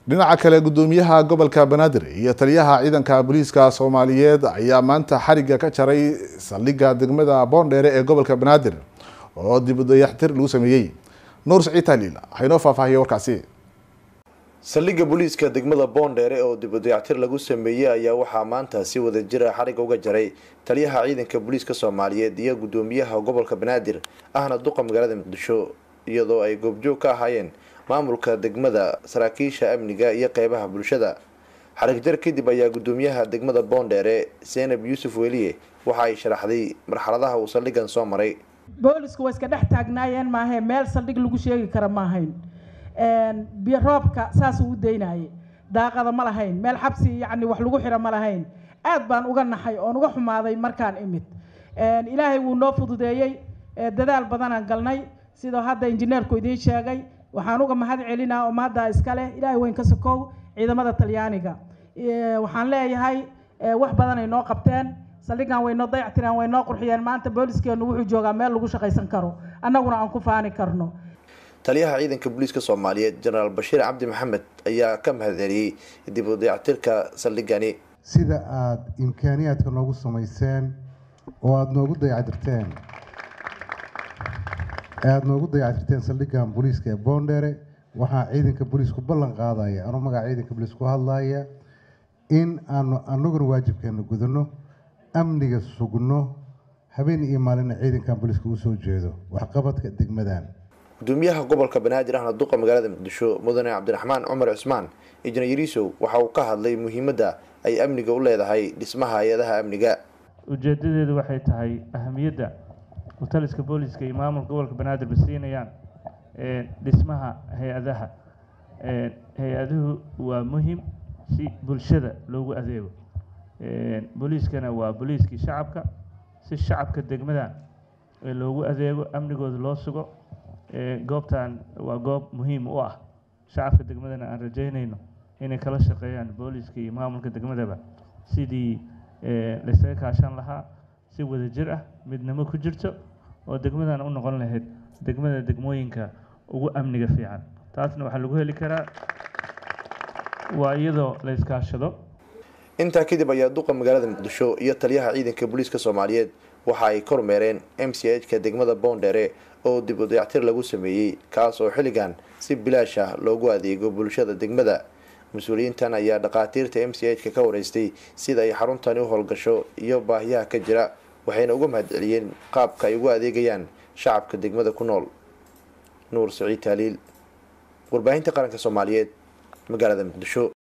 dhinaca kale gudoomiyaha gobolka banaadir iyo taliyaha ciidanka booliiska soomaaliyeed ayaa maanta xariga ka jaray saldhigga degmada boondheere ee gobolka banaadir oo dib u dayaxtir lagu sameeyey nuur saciid taaliil haynoo faahfaahiya warkaasi saldhigga booliiska degmada boondheere oo dib u dayactir lagu sameeyey ayaa waxaa maanta si wada jira xariga uga jaray taliyaha ciidanka booliiska soomaaliyeed iyo gudoomiyaha gobolka banaadir ahna duqa magaalada muqdisho iyadoo ay goobjoog ka ahaayeen maamulka degmada saraakiisha amniga iyo qeybaha bulshada xarigjar kadib ayaa gudoomiyaha degmada boondheere seenab yuusuf weliye waxa ay sharaxday marxaladaha uu saldhiggan soo maray boolisku waa iska dhex taagnaayeen maahae meel saldhig lagu sheegi kara ma ahayn roobka saasuu u daynayay daaqada ma lahayn meel xabsi yacni wax lagu xiro ma lahayn aad baan uga naxay oon uga xumaaday markaan imid ilaahay wuu noo fududeeyey dadaal badanaan galnay sidoo hadda injineerku idiin sheegay waxaan uga mahad celinaa oo maaddaa iska leh ilaahay weyn ka sokow ciidamada talyaaniga waxaan leeyahay wax badan ay noo qabteen saldhiggan way noo dayactireen way noo qurxiyeen maanta booliskeennu wuxuu joogaa meel lagu shaqaysan karo annaguna aan ku faani karno taliyaha ciidanka booliiska soomaaliyeed jenaraal bashiir cabdi maxamed ayaa ka mahad celiyey dib u dayactirka saldhiggani sida aada imkaaniyaadka noogu samayseen oo aada noogu dayactirteen aada noogu dayactirteen saldhiggan booliiska ee boondheere waxaa ciidanka booliisku ballan qaadaya anuu magaca ciidanka booliis ku hadlaaya in aanu anaguna waajibkeena gudano amniga sugno habeen iyo maalina ciidankan booliiska usoo jeedo waxqabadka degmadan gudoomiyaha gobolka banaadir ahna duqa magaalada muqdisho mudane cabdiraxmaan cumar cusmaan injineer yariisow waxa uu ka hadlay muhiimadda ay amniga u leedahay dhismaha hay-adaha amniga ujeedadeedu waxay tahay ahamiyadda uu taliska booliska iyo maamulka gobolka banaadir ba siinayaan dhismaha hay-adaha hay-aduhu waa muhim si bulshada loogu adeego booliiskana waa booliiskii shacabka si shacabka degmadan loogu adeego amnigooda loo sugo goobtan waa goob muhiim u ah shacabka degmadana aan rajeynayno inay kala shaqeeyaan booliiska iyo maamulka degmadaba sidii laysaga kaashan lahaa si wadajir ah midnimo ku jirto oo degmadan u noqon lahayd degmada degmooyinka ugu amniga fiican taasna waxaa lagu heli karaa waa iyadoo la iskaashado intaa kadib ayaa duqa magaalada muqdisho iyo taliyaha ciidanka booliiska soomaaliyeed waxa ay kormeereen m c h ka degmada boondheere oo dib u dayactir lagu sameeyey kaas oo xilligan si bilaash ah loogu adeego bulshada degmada mas-uuliyiintan ayaa dhakhaatiirta m c h ka ka wareystay sida ay xaruntani u howlgasho iyo baahiyaha ka jira waxayna uga mahad celiyeen qaabka ay ugu adeegayaan shacabka degmada ku nool nuur saciid taaliil warbaahinta qaranka soomaaliyeed magaalada muqdisho